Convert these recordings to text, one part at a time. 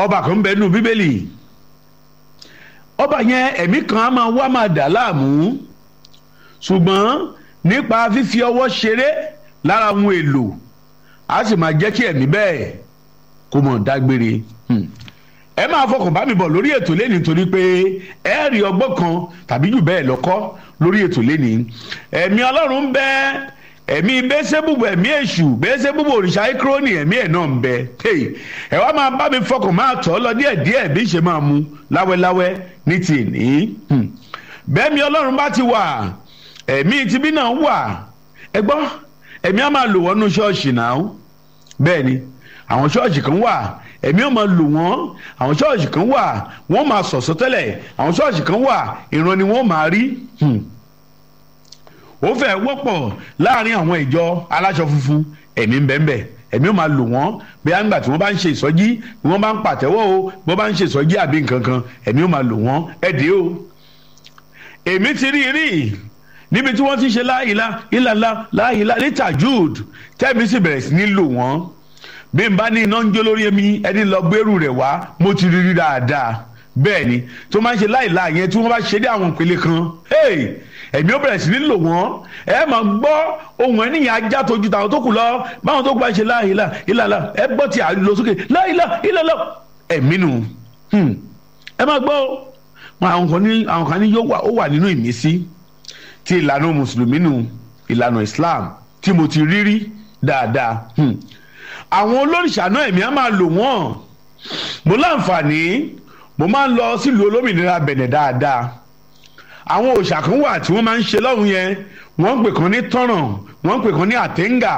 ọba kan ń bẹ nínú bíbélì ọba yẹn ẹ̀mí kan á máa wá máa dà láàmú ṣùgbọ́n nípa fífi ọwọ́ ṣeré lára ohun èlò á sì máa jẹ́ kí ẹ̀mí bẹ́ẹ̀ kó mọ̀ dágbére ẹ máa fọkàn bá mi bọ̀ lórí ètò lẹ́ni torí pé ẹ rí ọgbọ́n kan tàbí jù bẹ́ẹ̀ lọ́kọ́ lórí ètò lẹ́ni ẹ̀mí ọlọ́run ń bẹ ẹ̀mí bẹ́sẹ̀bùbù ẹ̀mí èṣù bẹ́sẹ̀bùbù òrìṣà ikróni ẹ̀mí ẹ̀ náà ń bẹ ẹ wá máa bá mi fọkàn máa tọ́ lọ díẹ̀díẹ̀ bí ṣe máa mu láwẹ́láwẹ́ ní ti ní bẹ́ẹ̀mi ọlọ́run bá ti wà ẹ̀mí tibí náà wà ẹ gbọ́ ẹ̀mí á máa lò wọ́n nú ṣọ́ọ̀ṣì náà bẹ́ẹ̀ ni àwọn ṣọ́ọ̀ṣì kan wà ẹ̀mí ò máa lò wọ́n àwọn ṣọ́ọ̀ṣì kan wà wọ́n máa sọ̀sọ́ tẹ́lẹ̀ àwọn ṣọ́ọ̀ṣì kan wà ìran ni wọ́n máa rí ó fẹ́ wọ́pọ̀ láàrin àwọn ìjọ aláṣọ funfun ẹ̀mí ń bẹ́ẹ̀ bẹ́ẹ̀ ẹ̀mí ò máa lò wọ́n bóyá nígbà tí wọ́n bá ń ṣe ìsọjí bí wọ́n bá ń pàtẹ́wọ́ o bí wọ́n bá ń ṣe ìsọjí àbí nǹkan kan ẹ̀mí ò máa lò wọ́n ẹ̀dẹ́ o èmi ti rí rí níbi tí wọ́n ti ṣe láìla ìlàlá láìla lítà jude tẹ́mi sì bẹ̀rẹ̀ sí ní lò wọ́n bí n bá ní iná ń jó lórí mi ẹni lọ gbèrú rẹ̀ wá mo ti rí rí dáadáa bẹ́ẹ̀ ni tó máa ń ṣe láìla yẹn tí wọ́n bá ṣe dé àwọn ìpele kan ẹ̀mí ó bẹ̀rẹ̀ sí ní lò wọ́n ẹ máa gbọ́ ohun ẹnìyàn ajá tójú tàwọn tó kù lọ báwọn tó kù bá ṣe láìla ìlàlá ẹ gbọ́ tí a lọ sókè láìla ìlàlá ẹ̀mí nù ẹ máa gbọ́ àwọn kan ní àwọn kan ní yóò ó wà nínú ìmísí ti ìlànà mùsùlùmí nù ìlànà Islam tí mo ti rí rí dáadáa àwọn olóríṣà náà ẹ̀mí á máa lò wọ́n mo láǹfààní mo máa ń lọ sílùú olómìnira bẹ̀nẹ̀ dáadáa àwọn òòṣà kan wà tí wọ́n máa ń ṣe lọ́hùn yẹn wọ́n ń pè kan ní tọ́ràn wọ́n ń pè kan ní àtẹ́ńgà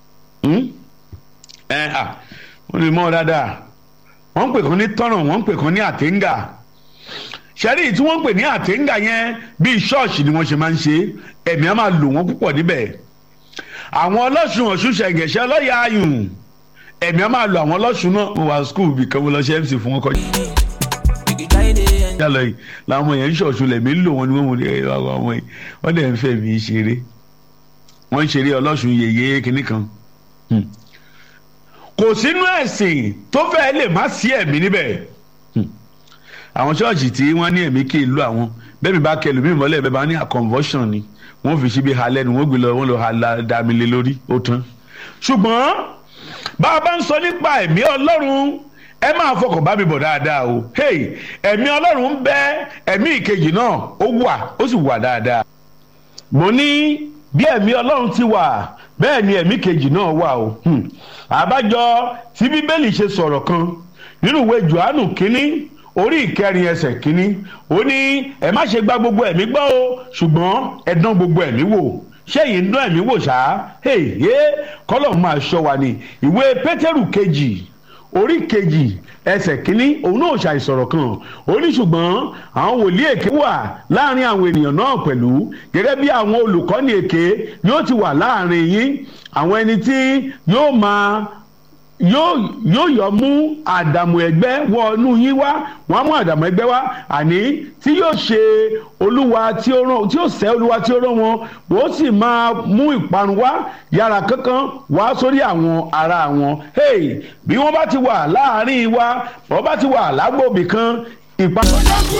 wọ́n lè mọ̀ dáadáa wọ́n ń pè kan ní tọ́ràn wọ́n ń pè kan ní àtẹ́ńgà ṣẹ́rí tí wọ́n ń pè ní àtẹ́ńgà yẹn bíi ṣọ́ọ̀ṣì ni wọ́n ṣe máa ń ṣe ẹ̀mí á máa lò wọ́n púpọ̀ níbẹ̀ àwọn ọlọ́sùn ọ̀ṣun ṣẹ̀gẹ̀ṣẹ̀ ọlọ́yà ayùn ẹ̀mí á máa lo àwọn ọlọ́sùn náà mo wà skul bí kan mo lọ ṣe mc fún wọn kọjá. yálọ yìí làwọn yẹn ń ṣọ̀ṣun lẹ̀mí ń lò wọn ni wọ́n mú ní ọmọ yìí wọ́n dẹ̀ ń fẹ́ mi ṣeré wọ́n ń ṣeré ọlọ́sùn yèyé kinní kan. kò sínú ẹ̀sìn tó fẹ́ lè má sí ẹ̀mí níbẹ̀. àwọn ṣọ́ọ̀ṣì tí wọ́n ní ẹ̀mí kì í lo àwọn bẹ́ẹ̀ mi bá kẹlù mí mọ́lẹ̀ bẹ́ẹ̀ bá ní a conversion ni wọ́n fi síbi ha lẹ́nu wọ́n gbé lọ wọ́n lọ ha dami lé lórí ó tán. ṣùgbọ́n bá a bá ń sọ nípa ẹ̀mí ọlọ́run ẹ máa fọkàn bá mi bọ̀ dáadáa o hey ẹ̀mí ọlọ́run ń bẹ ẹ̀mí ìkejì náà ó wà ó sì wà dáadáa. mo ní bí ẹ̀mí ọlọ́run ti wà bẹ́ẹ̀ ni ẹ̀mí kejì náà wà o àbájọ tí bíbélì ṣe sọ̀rọ̀ kan nínú ìwé johannu kínní orí ìkẹrin ẹsẹ̀ kínní ó ní ẹ má ṣe gba gbogbo ẹ̀mí gbọ́ o ṣùgbọ́n ẹ dán gbogbo ẹ̀mí wò ṣé èyí ń dán ẹ̀mí wò ṣá èyí kọ́lọ̀ máa ṣọ́ wa ni ìwé pétérù kejì orí kejì ẹsẹ̀ kínní òun náà ṣàìsọ̀rọ̀ kan ó ní ṣùgbọ́n àwọn wòlíì èké wà láàrin àwọn ènìyàn náà pẹ̀lú gẹ́gẹ́ bí àwọn olùkọ́ni èké yóò ti wà láàrin yín àwọn ẹni tí yóò máa yóò yóò yọ mú àdàmú ẹgbẹ́ wọ inú yín wá wọ́n á mú àdàmú ẹgbẹ́ wá àní tí yóò ṣe olúwa tí ó rán tí yóò sẹ́ olúwa tí ó rán wọn wọ́n sì máa mú ìparun wá yàrá kankan wá sórí àwọn ará wọn hey bí wọ́n bá ti wà láàárín wa wọ́n bá ti wà lágbòbí kan ìparun.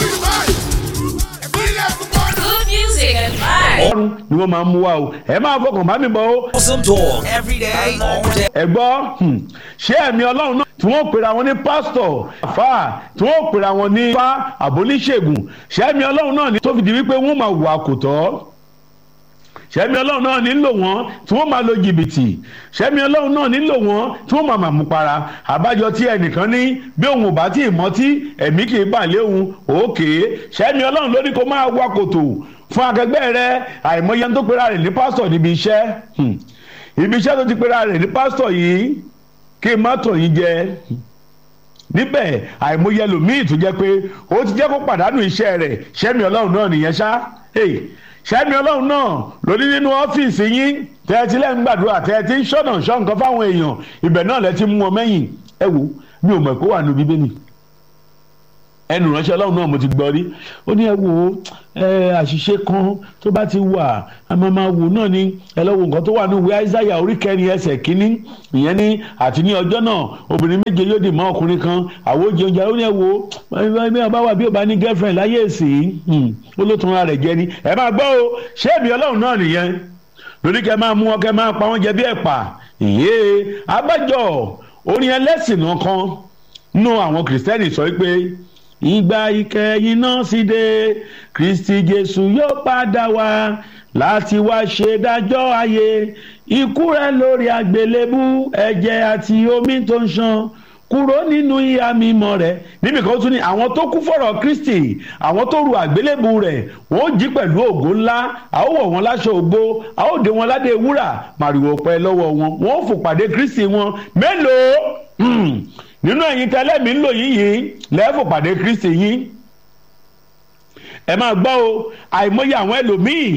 Good music and vibes. ọrùn ni wọ́n máa ń mú wa o ẹ máa fọkàn bá mi bọ̀ o. Awesome talk every day, all day. ẹ gbọ́ hmm, ṣé ẹ̀mí ọlọ́run náà tí wọ́n pera wọn ní pásítọ̀ àfáà tí wọ́n pera wọn ní fá àbóníṣègùn ṣé ẹ̀mí ọlọ́run náà ní tó fi di wípé wọ́n máa wà kò tọ́ ṣẹ́mi ọlọ́run náà nílò wọ́n tí wọ́n máa lo jìbìtì ṣẹ́mi ọlọ́run náà nílò wọ́n tí wọ́n máa màmú para àbájọ tí ẹnìkan ní bí òun ò bá tí ì mọ́tí ẹ̀mí kì í bà lé òun òkè ṣẹ́mi ọlọ́run ló ní kó máa wá kòtò fún akẹgbẹ́ rẹ àìmọye tó pera rẹ̀ ní pásítọ̀ níbi iṣẹ́ Hmm. ibi iṣẹ́ tó ti pera rẹ̀ ní pásítọ̀ yìí kí n má tàn yín jẹ níbẹ̀ àìmọye ẹlòmíì tó jẹ́ pé ó ti jẹ́ kó pàdánù iṣẹ́ rẹ̀ ṣẹ́mi ọlọ́run náà nìyẹn ṣá Hey, ṣẹ́mi ọlọ́run náà lóní nínú ọ́fíìsì yín tẹ́ ẹ ti lẹ́ ń gbàdúrà tẹ́ ẹ ti ń ṣọ̀nà ṣọ́ nǹkan fáwọn èèyàn ibẹ̀ náà lẹ ti mú wọn mẹ́yìn ẹ wò mi ò mọ̀ pé ó wà nínú bíbélì ẹnu ránṣẹ́ ọlọ́run náà mo ti gbọ́ rí ó ní ẹ wo ẹ àṣìṣe kan tó bá ti wà a máa máa wò náà ni ẹ lọ wo nǹkan tó wà ní ìwé àìsáyà orí kẹrin ẹsẹ̀ kínní ìyẹn ní àti ní ọjọ́ náà obìnrin méje yóò dì mọ́ ọkùnrin kan àwòjẹ oúnjẹ ó ní ẹ wo bí ọba wà bí ọba ní girlfriend láyé èsì ó ló tún ara rẹ̀ jẹ ni ẹ máa gbọ́ o ṣé èmi ọlọ́run náà nìyẹn lórí kẹ máa mú wọn kẹ máa pa wọn jẹ bí ẹ̀pà ìyé abájọ orin ẹlẹ́sìn náà kan nú àwọn kìrìsìtẹ́nì sọ pé ìgbà ìkẹyìn náà sì dé kristi jésù yóò padà wá láti wá ṣe dájọ́ ayé ikú rẹ̀ lórí àgbélébú ẹ̀jẹ̀ àti omi tó ń ṣàn kúrò nínú ìhà mímọ́ rẹ̀ níbi kan tún ní àwọn tó kú fọ̀rọ̀ kristi àwọn tó ru àgbélébù rẹ̀ wọ́n ó jí pẹ̀lú ògo ńlá a ó wọ̀ wọ́n láṣọ ògo a ó dé wọn ládé wúrà màrìwò pẹ́ lọ́wọ́ wọn wọ́n ó fò pàdé kristi wọn mélòó nínú ẹ̀yin tẹ́lẹ̀ mi ń lò yín yìí lẹ́fò pàdé kristi yín ẹ máa gbọ́ o àìmọye àwọn ẹlòmíì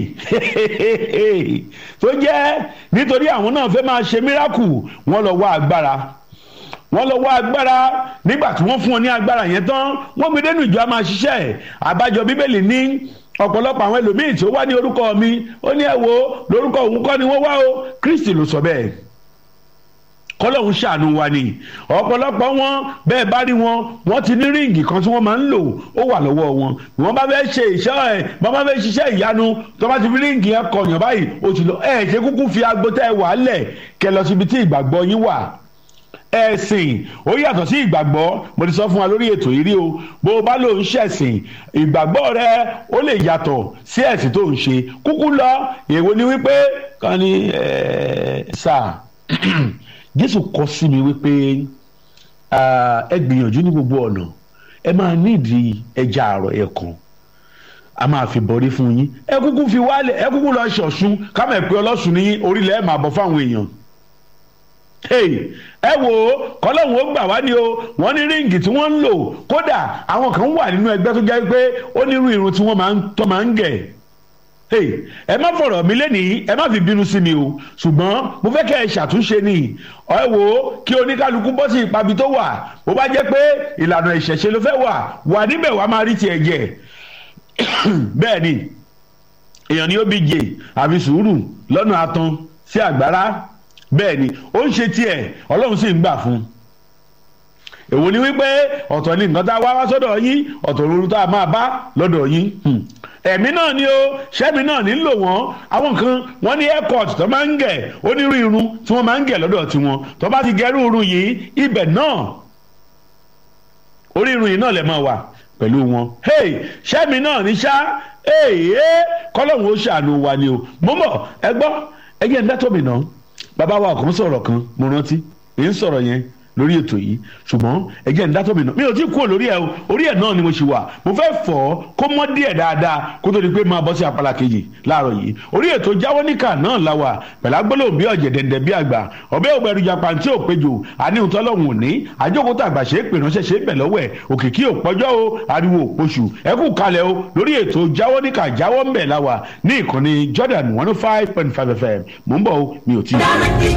tó jẹ́ nítorí àwọn náà fẹ́ máa ṣe míràkù wọ́n lọ wá agbára wọ́n lọ wá agbára nígbà tí wọ́n fún wọn ní agbára yẹn tán wọ́n gbé dénú ìjọ a máa ṣiṣẹ́ àbájọ bíbélì ní ọ̀pọ̀lọpọ̀ àwọn ẹlòmíì tí ó wá ní orúkọ mi ó ní ẹ wo lórúkọ òun kọ́ ni wọ́n wá o kristi ló sọ bẹ́ẹ̀ kọlọ́hún ṣàánú wa ni ọ̀pọ̀lọpọ̀ wọn bẹ́ẹ̀ bá rí wọn wọ́n ti ní ríǹgì kan tí wọ́n máa ń lò ó wà lọ́wọ́ wọn wọ́n bá fẹ́ ṣe iṣẹ́ ẹ̀ wọ́n bá fẹ́ ṣiṣẹ́ ìyanu tó bá ti fi ríǹgì yẹn kọyàn báyìí ó ti lọ ẹ̀ ṣe kúkú fi agbótẹ́ ẹ̀ wà lẹ̀ kẹ lọ síbi tí ìgbàgbọ́ yín wà ẹ̀sìn ó yàtọ̀ sí ìgbàgbọ́ mo ti sọ fún wa lórí ètò yìí rí o bó o bá lò ń ṣẹ̀sìn ìgbàgbọ́ rẹ ó lè yàtọ̀ sí ẹ̀sìn tó ń ṣe kúkú lọ èwo ni wípé kan ní sáà jésù kọ sí mi wípé ẹ gbìyànjú ní gbogbo ọ̀nà ẹ máa nídìí ẹja àrọ̀ ẹ̀kan a máa fi bọ̀rí fún yín ẹ kúkú fi wálẹ̀ ẹ kúkú lọ ṣọ̀ṣun kámọ̀ ẹ̀ pé ọlọ́sùn ní orílẹ̀ ẹ̀ máa bọ̀ fáwọn èèyàn ẹ wò ó kọlọ́hún ó gbà wá ní o wọ́n ní ríǹgì tí wọ́n ń lò kódà àwọn kan wà nínú ẹgbẹ́ tó jẹ́ pé ó ní irú irun tí wọ́n máa ń gẹ̀ ẹ má fọ̀rọ̀ mi lẹ́nìí ẹ má fi bínú sí mi o ṣùgbọ́n mo fẹ́ kẹ́ ẹ ṣàtúnṣe ni ẹ wò ó kí oníkálukú bọ́ sí ìpabi tó wà bó bá jẹ́ pé ìlànà ìṣẹ̀ṣe ló fẹ́ wà wà níbẹ̀ wà máa rí tiẹ̀ jẹ bẹ́ẹ̀ ni èèyàn ni ó bí jẹ àfi sùúrù lọ́nà atan sí àgbára bẹ́ẹ̀ ni ó ń ṣe tiẹ̀ ọlọ́run sì ń gbà fún un èwo ni wípé ọ̀tọ̀ ni nǹkan tá a wá wá sọ́dọ̀ yín ọ̀tọ̀ lóru tá a máa bá lọ́dọ̀ yín ẹ̀mí náà ni ó ṣẹ́mi náà nílò wọ́n àwọn kan wọ́n ní airport tó máa ń gẹ̀ onírú irun tí wọ́n máa ń gẹ̀ lọ́dọ̀ tiwọn tó bá ti gẹrú irun yìí ibẹ̀ náà orí irun yìí náà lè máa wà pẹ̀lú wọn ṣẹ́mi náà ní ṣá kọ́lọ́hún ó ṣàánú wa ni o mo mọ̀ ẹ gbọ́ ẹ jẹ́ ń dátọ́ mi náà bàbá wa kan sọ̀rọ̀ kan mo rántí èyí ń sọ̀rọ̀ yẹn lórí ètò yìí ṣùgbọ́n ẹ̀jẹ̀ ń dátọ́ mi náà mi ò tí kúrò lórí ẹ̀ o orí ẹ̀ náà ni mo ṣì wà mo fẹ́ fọ̀ ọ́ kó mọ́ díẹ̀ dáadáa kó tó di pé máa bọ́ sí apala kejì láàárọ̀ yìí orí ètò jáwọ́ níkà náà la wà pẹ̀lú agbólóhùn bí ọ̀jẹ̀ dẹ̀ndẹ̀ bí àgbà ọbẹ̀ òbẹ̀rù japa tí ò péjò àníhùn tọ́lọ́hùn òní àjókòtò àgbà ṣe é pè ránṣẹ́ ṣe é bẹ̀ lọ́wọ́ ẹ̀ òkìkí òpọ́jọ́ o ariwo òpoṣù ẹ kú kalẹ̀ o lórí ètò jáwọ́ níkà jáwọ́ ń bẹ̀ la wà ní ìkànnì Jordan one oh five point five FM mò ń bọ̀ o mi ò tí ì.